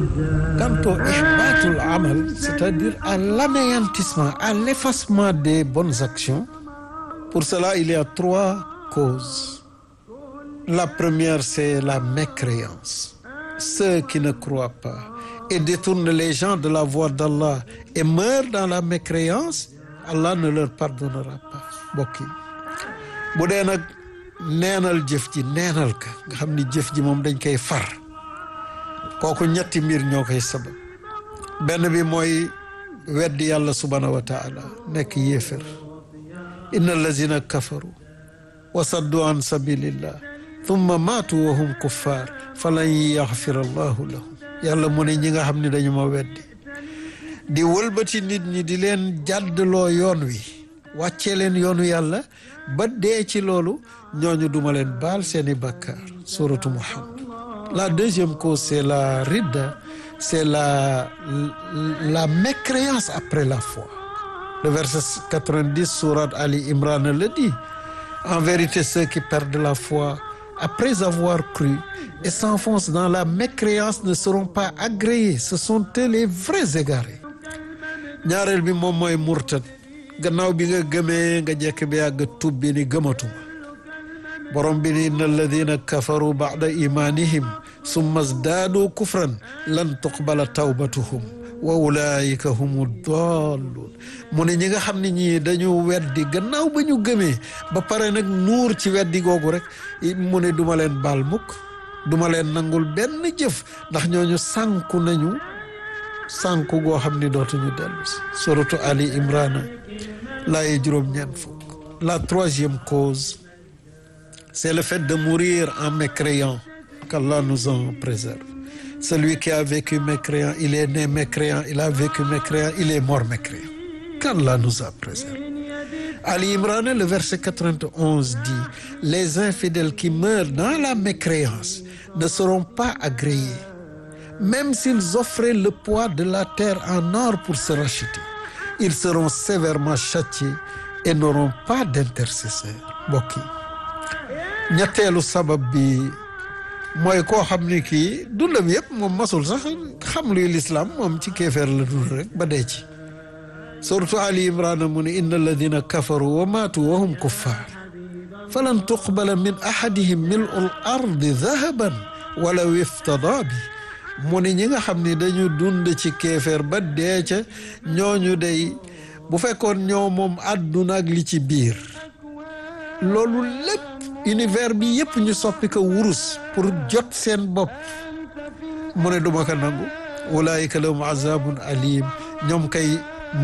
quant au ihbatul amal c'est-à-dire à l'anéantissement à l'effacement des bonnes actions pour cela il y a trois causes la première c'est la mécréance ceux qui ne croient pas et détournent les gens de la voie d'Allah et meurent dans la mécréance Allah ne leur pardonnera pas mbokk yi bu dee nag neenal jëf ji neenal ka nga xam ni jëf ji moom dañ koy far kooku ñetti mbir ñoo koy sabab benn bi mooy weddi yàlla subhanahu wa taala nekk yéefér inna allazina kafaru wa saddu an sabilillah thumma maatu wa hum kuffar falan yaxfir allahu lahum yàlla mu ne ñi nga xam ne dañu ma weddi di wëlbati nit ñi di leen jàddloo yoon wi wàccee leen yoonu yàlla ba dee ci loolu ñooñu duma leen baal seeni bàkkaar suratu muhammad la deuxième cause c'est la ridda c'est la la mécréance après la foi le verset 90 sourate Ali Imran le dit en vérité ceux qui perdent la foi après avoir cru et s'enfoncent dans la mécréance ne seront pas agréés ce sont eux les vrais égarés ñaareel bi moom mooy murtad gannaaw bi nga gëmee nga jekk bi yàgg tub bi ni gëmatuma borom bi ni inna alladina kafaru ba'da imanihim summa zdaadu kufran lan tuqbala tawbatuhum wa ulaika humu dalluun mu ne ñi nga xam ne ñii dañu weddi gannaaw ba ñu gëmee ba pare nag nuur ci weddi googu rek mu ne duma leen baal mukk duma leen nangul benn jëf ndax ñooñu sànku nañu sànku goo xam ni dootuñu dellu si suratu Ali Imran laaye juróom-ñeent fukk la troisième cause c'est le fait de mourir en mécréant qu'Allah nous en préserve celui qui a vécu mécréant il est né mécréant il a vécu mécréant il est mort mécréant qu'Allah nous en préserve Ali Imran le verset 91 dit les infidèles qui meurent dans la mécréance ne seront pas agréés même s'ils offraient le poids de la terre en or pour se racheter ils seront sévèrement châtiés et n'auront pas d'intercesseur mbokk yi ñetteelu sabab bi mooy koo xam ni kii dundam yëpp moom masul sax xam luy lislaam moom ci kéefeer la dund rek ba dee ci surtout Ali Imran mu ne inna alladina kafaru wa maatu wa hum kuffar falan tuqbala min ahadihim milu l ardi dahaban walaw iftada bi mu ne ñi nga xam ni dañu dund ci kéefeer ba dee ca ñooñu day bu fekkoon ñoo moom àdduna ak li ci biir loolu lépp univers bi yëpp ñu soppi ko wurus pour jot seen bopp mu ne duma ko nangu ulaayika lahum azabun alim ñoom kay